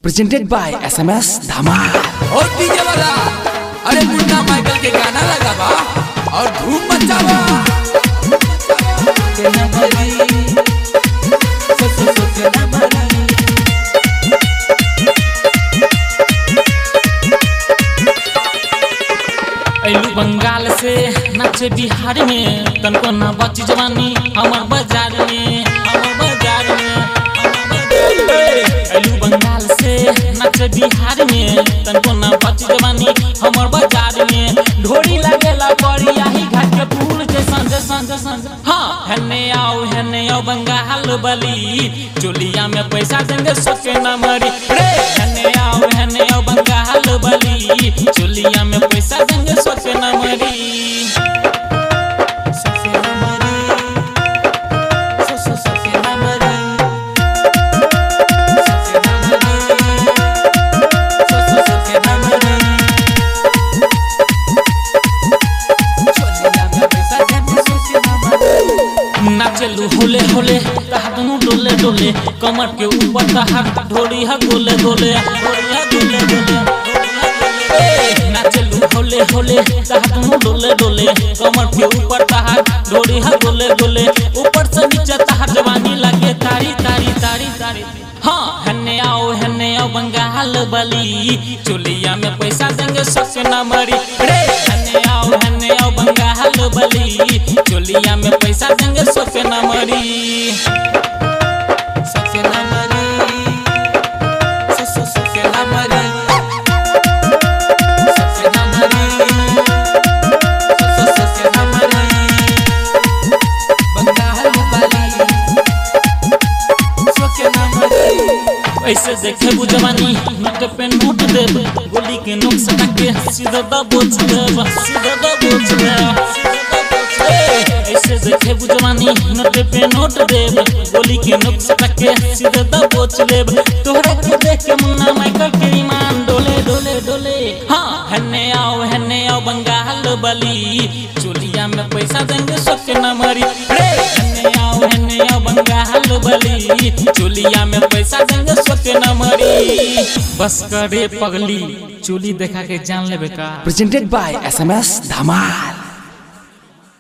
presented by SMS Dhamal. ओ DJ वाला अरे मुन्ना माइकल के गाना लगावा और धूम मचावा के न भरी, सो सो सो के न भरी। अइलू बंगाल से नाचे बिहार में तनको ना बच जवानी हमर बाजार में हमर बाजार में हमर बाजार में। अइलू बंगाल से नाचे बिहार में तनको ना बच जवानी हमर बाजार में ढोरी लगेला पड़ी आही घाट के फूल जैसन जैसन जैसन हाँ हने आओ हने आओ बंगाल बली चोलिया में पैसा देंगे सोचे न मरी रे हने आओ हने आओ बंगाल बली चोलिया में पैसा देंगे सोचे न मरी सोचे न मरी सो सो सोचे न मरी सोचे न मरी सो सो सोचे न मरी चोलिया में पैसा देंगे सोचे न मरी नाचलू होले होले तहा दुनु डोले डोले कमर के ऊपर तहार ढोरी हा गोले गोले ढोरी हा गोले गोले ए, नाचलू होले होले तहा दुनु डोले डोले कमर के ऊपर तहार ढोरी हा गोले गोले ऊपर से नीचे तहार जवानी लगे तारी तारी तारी तारी हाँ हन्ने आओ हन्ने आओ बंगाल बली चोलिया में पैसा देंगे सोचे ना मरी रे हन्ने आओ हन्ने आओ बंगाल बली चोलिया में पैसा देंगे सोचे ना मरी सोचे ना मरी सो सो सोचे ना मरी सोचे ना मरी सो सो सोचे ना मरी बंगाल वाली सोचे न मरी ऐसे देखे बुझवानी नोट पे नोट देब गोली के नोक सटा के सीधा दबोच देब सीधा दबोच देब ऐसे देखे बुझवानी नोट पे नोट देब गोली के नोक सटा के सीधा दबोच देब तोहरा के देख के मुन्ना माइकल के ईमान डोले डोले डोले हाँ हन्ने आओ हन्ने आओ बंगाल बली चोलिया में पैसा देंगे सोचे न मरी रे हन्ने आओ हन्ने आओ बंगाल बली चोलिया में पैसा देंगे सोचे न मरी बस करे पगली चोली देखा के जान लेबे का Presented by SMS Dhamal.